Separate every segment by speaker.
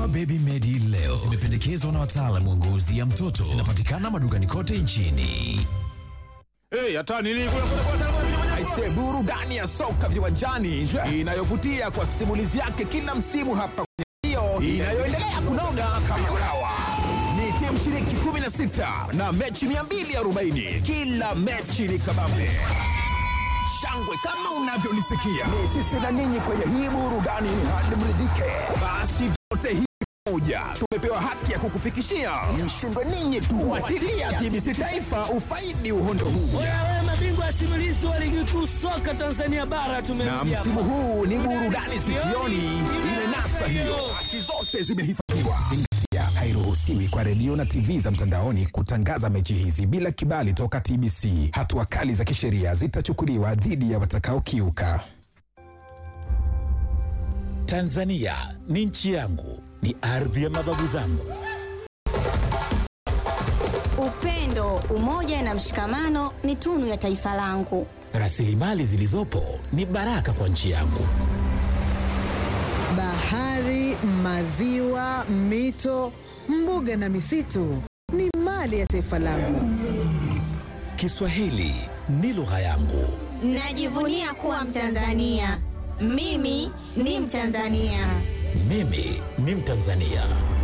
Speaker 1: Dawa Baby Medi leo zimependekezwa na wataalamu wa ngozi ya mtoto. Zinapatikana madukani kote nchini.
Speaker 2: Hey, hata nini kule kule kule kule.
Speaker 3: Aise, burudani ya soka viwanjani inayovutia kwa simulizi yake kila msimu hapa kwenye hiyo inayoendelea kunoga kama ulawa. Ni timu shiriki 16 na mechi 240. Kila mechi ni kabambe shangwe kama unavyolisikia. Ni sisi na ninyi kwenye hii burudani hadi mridhike. Basi vyote hivi moja tumepewa haki ya kukufikishia mshindwe ninyi tu. Fuatilia TBC Taifa ufaidi uhondo huu.
Speaker 4: Wewe mabingwa simulizi wa ligi kuu soka Tanzania bara
Speaker 3: na
Speaker 4: tumemjia.
Speaker 3: msimu huu ni burudani sikioni imenasa hiyo, haki zote zimehifadhiwa. Zingatia, hairuhusiwi kwa redio na TV za mtandaoni kutangaza mechi hizi bila kibali toka TBC. Hatua kali za kisheria zitachukuliwa dhidi ya watakaokiuka.
Speaker 5: Tanzania ni nchi yangu, ni ardhi ya mababu zangu.
Speaker 6: Upendo, umoja na mshikamano ni tunu ya taifa langu.
Speaker 5: Rasilimali zilizopo ni baraka kwa nchi yangu.
Speaker 7: Bahari, maziwa, mito, mbuga na misitu ni mali ya taifa langu.
Speaker 5: Kiswahili ni lugha yangu.
Speaker 6: Najivunia kuwa Mtanzania. Mimi ni Mtanzania.
Speaker 5: Mimi ni Mtanzania.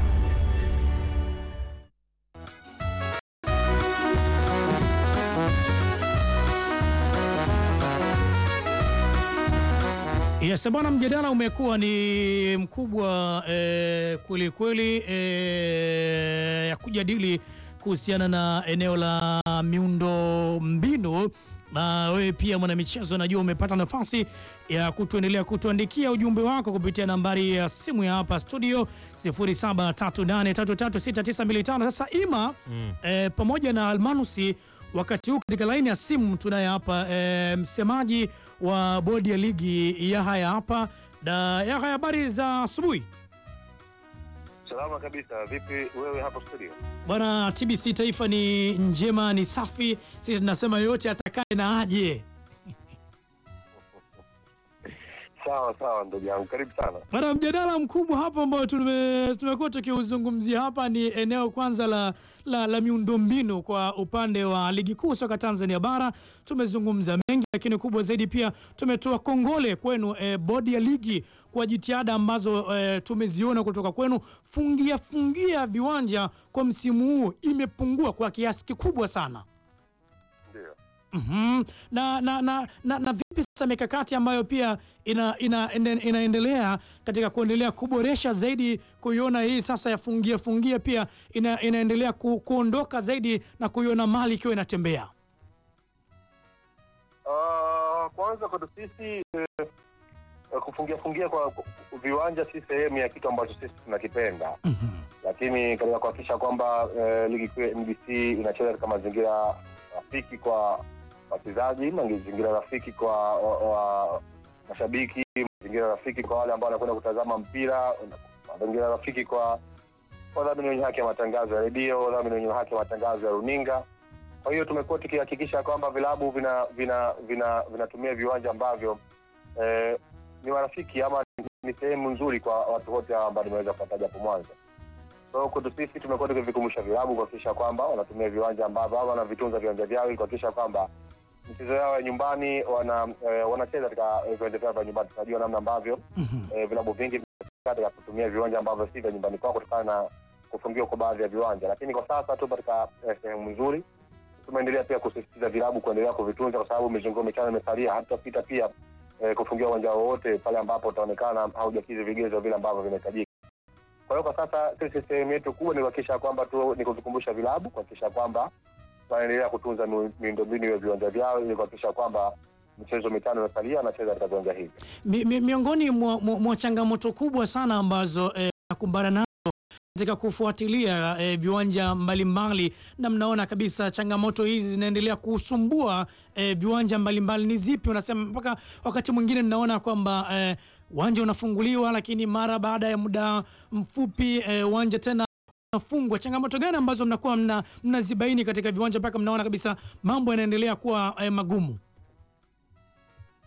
Speaker 8: Yes, bwana, mjadala umekuwa ni mkubwa eh, kweli kweli eh, ya kujadili kuhusiana na eneo la miundo mbinu na wewe pia mwanamichezo, najua umepata nafasi ya kutuendelea kutuandikia ujumbe wako kupitia nambari ya simu ya hapa studio 0738336925. Sasa Ima eh, pamoja na Almanusi, wakati huu katika laini ya simu tunaye hapa eh, msemaji wa bodi ya ligi Yahaya hapa da Yahaya, habari za asubuhi
Speaker 9: Salama kabisa. Vipi wewe hapo studio?
Speaker 8: bwana. TBC Taifa ni njema, ni safi. Sisi tunasema yoyote atakaye na aje.
Speaker 9: Sawa sawa, ndugu yangu, karibu sana.
Speaker 8: Bwana, mjadala mkubwa hapa ambao tume- tumekuwa tukiuzungumzia hapa ni eneo kwanza la, la, la miundombinu kwa upande wa ligi kuu soka Tanzania bara. Tumezungumza mengi, lakini kubwa zaidi pia tumetoa kongole kwenu eh, bodi ya ligi kwa jitihada ambazo eh, tumeziona kutoka kwenu. Fungia fungia viwanja kwa msimu huu imepungua kwa kiasi kikubwa sana.
Speaker 9: Ndio.
Speaker 8: Mhm. Na, na, na, na, na vipi sasa mikakati ambayo pia ina, ina, ina, inaendelea katika kuendelea kuboresha zaidi kuiona hii sasa ya fungia fungia pia ina, inaendelea ku, kuondoka zaidi na kuiona mali ikiwa inatembea.
Speaker 9: Uh, kwanza kwetu sisi eh, kufungia fungia kwa kwa- viwanja si sehemu ya kitu ambacho sisi tunakipenda, lakini katika kuhakikisha kwamba eh, ligi kuu ya NBC inacheza katika mazingira rafiki kwa wachezaji, mazingira rafiki kwa wa, wa, mashabiki, mazingira rafiki kwa wale ambao wanakwenda kutazama mpira, mazingira rafiki kwa wadhamini wenye haki ya matangazo ya redio, wadhamini wenye haki ya matangazo ya runinga. Kwa hiyo tumekuwa tukihakikisha kwamba vilabu vina vina vina vinatumia viwanja ambavyo eh, ni marafiki ama ni sehemu nzuri kwa watu wote hawa ambao nimeweza kuwataja hapo mwanzo. So kwetu sisi tumekuwa tukivikumbusha vilabu kuhakikisha kwamba wanatumia viwanja ambavyo au wanavitunza viwanja vyao ili kuhakikisha kwamba michezo yao ya nyumbani wana eh, wanacheza katika eh, viwanja vyao vya nyumbani. Tunajua namna ambavyo eh, vilabu vingi katika kutumia viwanja ambavyo si vya nyumbani kwao kutokana na kufungiwa kwa baadhi ya viwanja, lakini kwa sasa tu katika eh, sehemu nzuri tumeendelea pia kusisitiza vilabu kuendelea kuvitunza kwa sababu mizunguko michano imesalia, hatutapita pia eh, kufungia uwanja wowote pale ambapo utaonekana haujakidhi vigezo vile ambavyo vinahitajika. Kwa hiyo kwa sasa sisi sehemu yetu kubwa ni kuhakikisha kwamba tu ni kuvikumbusha vilabu kuhakikisha kwamba wanaendelea kutunza miu- miundombinu ya viwanja vyao ili kuhakikisha kwamba michezo mitano inasalia wanacheza katika viwanja hivi.
Speaker 8: Mi, mi, miongoni mwa, mwa, mwa changamoto kubwa sana ambazo eh, nakumbana nazo katika kufuatilia eh, viwanja mbalimbali na mnaona kabisa changamoto hizi zinaendelea kusumbua eh, viwanja mbalimbali ni zipi? Unasema mpaka wakati mwingine ninaona kwamba eh, uwanja unafunguliwa lakini mara baada ya muda mfupi eh, uwanja tena unafungwa. Changamoto gani ambazo mnakuwa mna, mnazibaini katika viwanja mpaka mnaona kabisa mambo yanaendelea kuwa eh, magumu?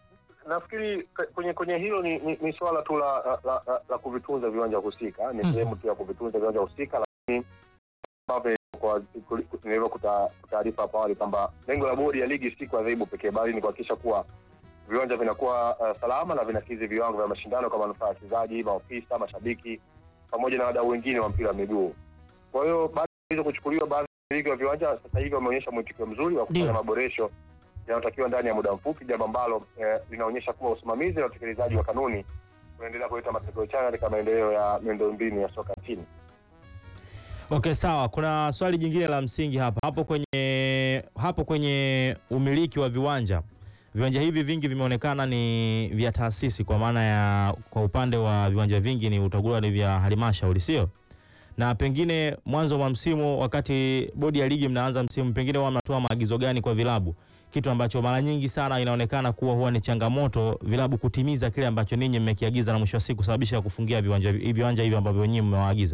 Speaker 9: nafikiri k- kwenye kwenye hilo ni, ni, ni swala tu la, la, la, la, la kuvitunza viwanja husika, ni
Speaker 8: Mhm.
Speaker 9: sehemu tu ya kuvitunza viwanja husika, lakini ambavyo kwa nilivyo kutaarifa hapo awali kwamba lengo la bodi ya ligi si kuadhibu pekee, bali ni kuhakikisha kuwa viwanja vinakuwa uh, salama na vinakidhi viwango vya mashindano kwa manufaa ya wachezaji, maofisa, mashabiki pamoja na wadau wengine wa mpira wa miguu. Kwa hiyo baada ya hizo kuchukuliwa, baadhi ya wamiliki wa viwanja sasa hivi wameonyesha mwitikio mzuri wa kufanya
Speaker 8: Ndio.
Speaker 9: maboresho yanayotakiwa ndani ya muda mfupi, jambo ambalo eh, linaonyesha kuwa usimamizi na utekelezaji wa kanuni unaendelea kuleta matokeo chanya katika maendeleo ya miundombinu ya soka nchini.
Speaker 10: Okay, sawa. Kuna swali jingine la msingi hapa hapo kwenye hapo kwenye umiliki wa viwanja. Viwanja hivi vingi vimeonekana ni vya taasisi, kwa maana ya kwa upande wa viwanja vingi ni utakuwa ni vya halmashauri, sio? Na pengine mwanzo wa msimu, wakati bodi ya ligi mnaanza msimu, pengine huwa mnatoa maagizo gani kwa vilabu, kitu ambacho mara nyingi sana inaonekana kuwa huwa ni changamoto vilabu kutimiza kile ambacho ninyi mmekiagiza, na mwisho wa siku kusababisha kufungia viwanja viwanja hivi ambavyo nyinyi mmewaagiza.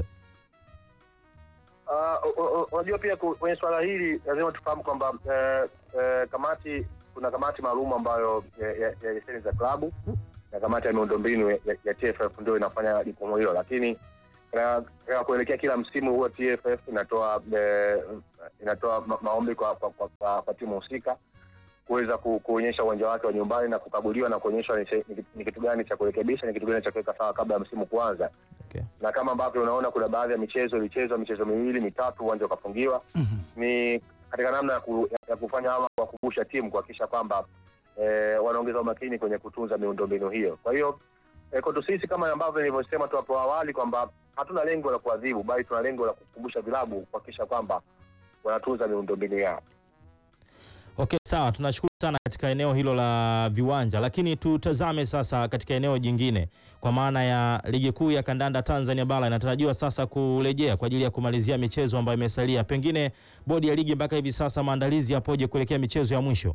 Speaker 9: Ah, u- u- u- unajua pia ku- kwenye swala hili lazima tufahamu kwamba eh, eh, kamati kuna kamati maalum ambayo ya- ya ya leseni za klabu na kamati ya miundombinu ya, ya TFF ndio inafanya jukumu hilo, lakini katika- katika kuelekea kila msimu huwa TFF inatoa eh, inatoa ma- maombi kwa, kwa, kwa, kwa, kwa timu husika kuweza ku, kuonyesha uwanja wake wa nyumbani na kukaguliwa na kuonyeshwa ni, se- ni, ni kitu gani cha kurekebisha, ni kitu gani cha kuweka sawa kabla ya msimu kuanza
Speaker 10: Okay.
Speaker 9: na kama ambavyo unaona kuna baadhi ya michezo ilichezwa michezo miwili mitatu uwanja ukafungiwa
Speaker 8: Mhm.
Speaker 9: ni katika namna ya, ku, ya kufanya ama kuwakumbusha timu kuhakikisha kwamba eh, wanaongeza umakini kwenye kutunza miundombinu hiyo kwa hiyo eh, kwetu sisi kama ambavyo nilivyosema tu hapo awali kwamba hatuna lengo la kuadhibu bali tuna lengo la kukumbusha vilabu kuhakikisha kwamba wanatunza miundombinu yao
Speaker 10: Okay, sawa, tunashukuru sana katika eneo hilo la viwanja, lakini tutazame sasa katika eneo jingine, kwa maana ya ligi kuu ya kandanda Tanzania bara inatarajiwa sasa kurejea kwa ajili ya kumalizia michezo ambayo imesalia. Pengine bodi ya ligi mpaka hivi sasa maandalizi yapoje kuelekea michezo ya mwisho?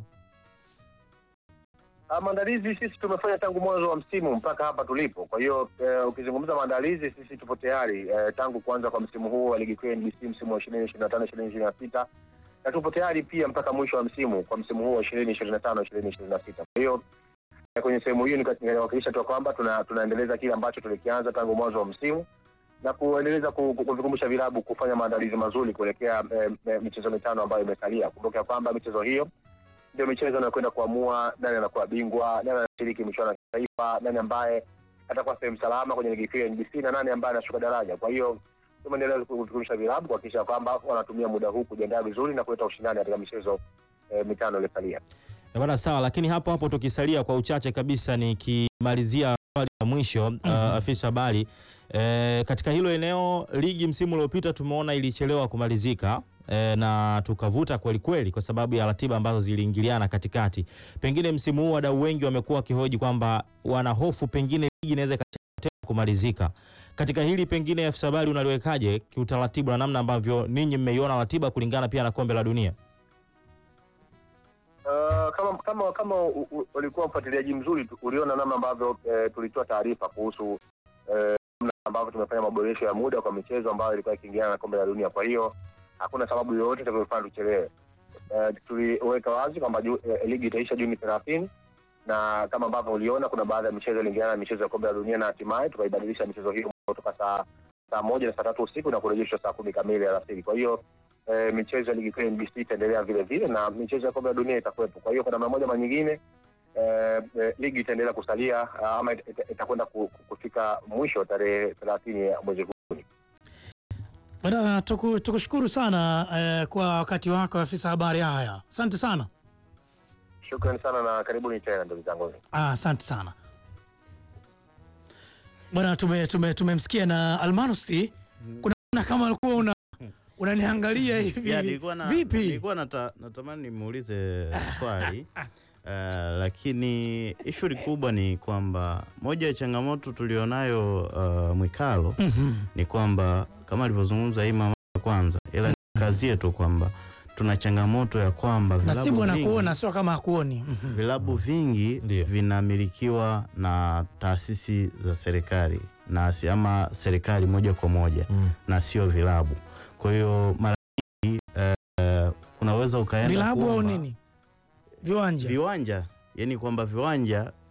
Speaker 9: Ah, maandalizi sisi tumefanya tangu mwanzo wa msimu mpaka hapa tulipo. Kwa hiyo eh, ukizungumza maandalizi, sisi tupo tayari eh, tangu kuanza kwa msimu huu wa ligi kuu ya NBC msimu wa ishirini ishirini na tano ishirini ishirini na sita na tupo tayari pia mpaka mwisho wa msimu kwa msimu huu wa ishirini ishirini na tano ishirini ishirini na sita Kwa hiyo eh, kwenye sehemu hiyo nika- ninawakilisha tu kwamba tuna, tunaendeleza kile ambacho tulikianza tangu mwanzo wa msimu na kuendeleza ku- ku- kuvikumbusha vilabu kufanya maandalizi mazuri kuelekea eh, eh, michezo mitano ambayo imesalia. Kumbuka ya kwamba michezo hiyo ndio michezo inayokwenda kuamua nani anakuwa bingwa, nani anashiriki michuano ya kitaifa, nani ambaye atakuwa sehemu salama kwenye ligi kuu ya NBC na nani ambaye anashuka daraja. Kwa hiyo tumeendelea kuvikurusha vilabu kuhakikisha kwamba wanatumia muda huu kujiandaa vizuri na kuleta ushindani katika michezo eh, mitano iliyosalia.
Speaker 10: Eh, Bwana sawa, lakini hapo hapo tukisalia kwa uchache kabisa, nikimalizia swali la mwisho uh, afisa habari eh, katika hilo eneo, ligi msimu uliopita tumeona ilichelewa kumalizika eh, na tukavuta kweli kweli kwa sababu ya ratiba ambazo ziliingiliana katikati. Pengine msimu huu wadau wengi wamekuwa wakihoji kwamba wana hofu pengine ligi inaweza ikachelewa tena kumalizika. Katika hili pengine afisa habari unaliwekaje kiutaratibu na namna ambavyo ninyi mmeiona ratiba kulingana pia na kombe la dunia?
Speaker 9: Uh, kama kama kama u- u- ulikuwa mfuatiliaji mzuri tu- uliona namna ambavyo eh, tulitoa taarifa kuhusu eh, namna ambavyo tumefanya maboresho ya muda kwa michezo ambayo ilikuwa ikiingiliana na kombe la dunia. Kwa hiyo hakuna sababu yoyote itakayofanya tuchelewe. Eh, tuliweka wazi kwamba ju- eh, ligi itaisha Juni thelathini na kama ambavyo uliona kuna baadhi ya michezo iliingiliana na michezo ya kombe la dunia na hatimaye tukaibadilisha michezo hiyo kutoka saa saa moja na saa tatu usiku na kurejeshwa saa kumi kamili alasiri. Kwa hiyo eh, michezo ya ligi kuu ya NBC itaendelea vile vile na michezo ya kombe la dunia itakuwepo. Kwa hiyo kwa namna moja ama nyingine eh, eh, ligi itaendelea kusalia ah, ama ita- ita- itakwenda ku- ku- kufika mwisho tarehe thelathini ya mwezi huu.
Speaker 8: Bwana, tuku- tukushukuru sana eh, kwa wakati wako afisa habari. Haya, asante sana.
Speaker 9: Shukrani sana na karibuni tena ndugu zangu.
Speaker 8: Ah, asante sana bwana, tume tume tumemsikia na Almanusi. Kuna kuna kama alikuwa una unaniangalia hivi
Speaker 11: Ya, nilikuwa na,
Speaker 8: vipi?
Speaker 11: nilikuwa nata, natamani nimuulize swali uh, lakini ishu kubwa ni kwamba moja ya changamoto tulionayo uh, Mwikalo ni kwamba kama alivyozungumza hii mama ya kwanza, ila ni kazi yetu kwamba tuna changamoto ya kwamba
Speaker 8: Nasibu
Speaker 11: vilabu vingi,
Speaker 8: anakuona sio kama hakuoni. Mhm.
Speaker 11: vilabu vingi
Speaker 10: Ndio.
Speaker 11: vinamilikiwa na taasisi za serikali na si- ama serikali moja kwa moja
Speaker 10: Mm.
Speaker 11: na sio vilabu. Kwa hiyo mara nyingi eh, unaweza ukaenda
Speaker 8: Vilabu au
Speaker 11: kuomba-
Speaker 8: nini? Viwanja.
Speaker 11: viwanja, yani kwamba viwanja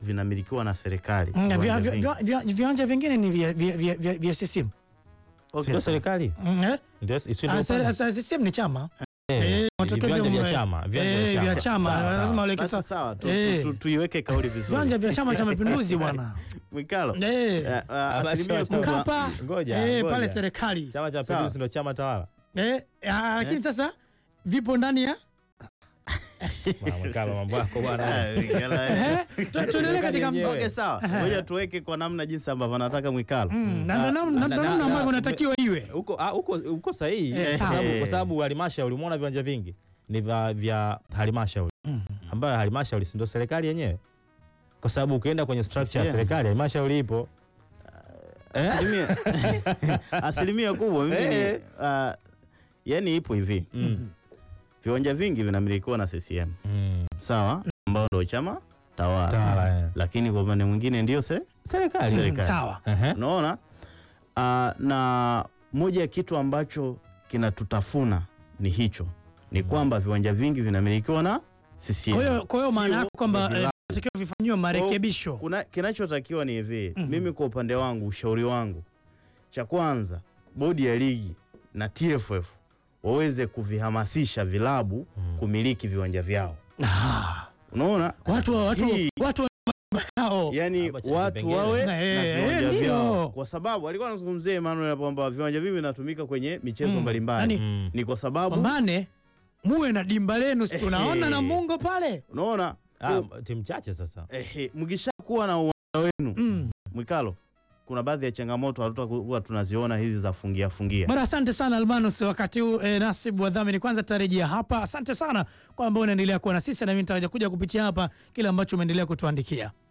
Speaker 11: vinamilikiwa na serikali.
Speaker 8: Mm, vya-
Speaker 11: viwanja
Speaker 8: vya-
Speaker 11: vingi.
Speaker 8: vya- vya- Viwanja vingine ni vya- vya- vya vya- vya CCM.
Speaker 11: Okay,
Speaker 10: Sio
Speaker 11: sawa.
Speaker 10: serikali
Speaker 8: Mm, eh?
Speaker 10: ndio isiyo
Speaker 8: Ah,
Speaker 10: ndio
Speaker 8: ser-
Speaker 10: upande.
Speaker 8: ser- CCM ni chama
Speaker 10: Eh,
Speaker 8: Eh,
Speaker 10: ni
Speaker 8: matokeo
Speaker 10: viwanja
Speaker 8: vya-
Speaker 10: vya chama viwanja
Speaker 8: eh,
Speaker 10: vya
Speaker 8: vya
Speaker 10: chama
Speaker 8: chama
Speaker 10: Sawa, sawa.
Speaker 8: lazima waleke
Speaker 11: Basi
Speaker 8: sawa.
Speaker 11: sawa, tu-
Speaker 8: Eh.
Speaker 11: tu- tu- tuiweke kauli vizuri.
Speaker 8: viwanja vya chama cha mapinduzi bwana
Speaker 11: Mwikalo,
Speaker 8: Eh.
Speaker 11: eh, ah, asilimia kubwa
Speaker 8: Mkapa
Speaker 10: Ngoja,
Speaker 8: eh,
Speaker 10: ngoja.
Speaker 8: pale serikali
Speaker 10: chama cha
Speaker 11: Sawa.
Speaker 10: mapinduzi ndio chama tawala
Speaker 8: eh, ah, lakini sasa vipo ndani ya
Speaker 10: Mwakalo, mambo yako bwana
Speaker 11: Ah, Mwikalo, eh.
Speaker 8: Eh, tu- tuendelee katika
Speaker 10: yenyewe.
Speaker 11: Okay, sawa. Ngoja tuweke kwa namna jinsi ambavyo anataka Mwikalo.
Speaker 8: Mm, na ndo
Speaker 11: Ah,
Speaker 8: namna-
Speaker 10: na-
Speaker 8: ndo
Speaker 10: na-
Speaker 8: namna
Speaker 10: na-
Speaker 8: ambavyo
Speaker 10: na-
Speaker 8: natakiwa iwe
Speaker 10: huko ah, huko huko sahihi
Speaker 8: Eh,
Speaker 10: kwa
Speaker 8: sawa.
Speaker 10: sababu
Speaker 11: Eh.
Speaker 10: kwa sababu halmashauri umeona viwanja vingi ni vya, vya halmashauri ambayo halmashauri si ndio serikali yenyewe kwa sababu ukienda kwenye structure ya
Speaker 11: CCM.
Speaker 10: serikali halmashauri ipo
Speaker 11: Asilimia- asilimia kubwa mimi ni,
Speaker 10: Eh.
Speaker 11: ah, yani ipo hivi
Speaker 10: Mm.
Speaker 11: viwanja vingi vinamilikiwa na CCM
Speaker 10: Mm.
Speaker 11: sawa, ambao ndio chama tawala,
Speaker 10: Tawala, eh.
Speaker 11: lakini kwa upande mwingine ndio se
Speaker 10: serikali
Speaker 11: Serikali.
Speaker 8: sawa
Speaker 10: Ehe.
Speaker 11: unaona. Ah, na moja ya kitu ambacho kinatutafuna ni hicho, ni kwamba viwanja vingi vinamilikiwa na CCM.
Speaker 8: kwa hiyo kwa hiyo maana
Speaker 11: Sio
Speaker 8: yako kwamba
Speaker 11: vilabu.
Speaker 8: eh, natakiwa vifanyiwe marekebisho
Speaker 11: Kuna kinachotakiwa ni hivi
Speaker 8: Mhm.
Speaker 11: mimi kwa upande wangu, ushauri wangu, cha kwanza, bodi ya ligi na TFF waweze kuvihamasisha vilabu kumiliki viwanja vyao.
Speaker 8: Ah,
Speaker 11: Unaona,
Speaker 8: watu watu
Speaker 11: Hii-
Speaker 8: watu yao
Speaker 11: yani
Speaker 10: Hapa cha
Speaker 11: watu
Speaker 10: vipengele.
Speaker 11: wawe
Speaker 8: Eh,
Speaker 11: na
Speaker 8: eh,
Speaker 11: viwanja
Speaker 8: ndio.
Speaker 11: vyao, kwa sababu alikuwa anazungumzia Emmanuel hapo kwamba viwanja vivi vinatumika kwenye michezo
Speaker 8: Mm,
Speaker 11: mbalimbali.
Speaker 8: yani-
Speaker 10: Mm.
Speaker 11: Ni kwa sababu
Speaker 8: pambane muwe na dimba lenu si tunaona
Speaker 11: Eh.
Speaker 8: na mungo pale
Speaker 11: unaona
Speaker 10: Ah,
Speaker 11: ku-
Speaker 10: timu chache sasa
Speaker 11: ehe, mkishakuwa na uwanja wenu
Speaker 8: mm.
Speaker 11: Mwikalo, kuna baadhi ya changamoto hatutakuwa tunaziona hizi za fungia fungia.
Speaker 8: Bwana, asante sana Almanus, wakati huu eh, Nasibu wadhamini, kwanza tarejea hapa. Asante sana kwamba unaendelea kuwa na sisi, na mimi nitakuja kupitia hapa kile ambacho umeendelea kutuandikia.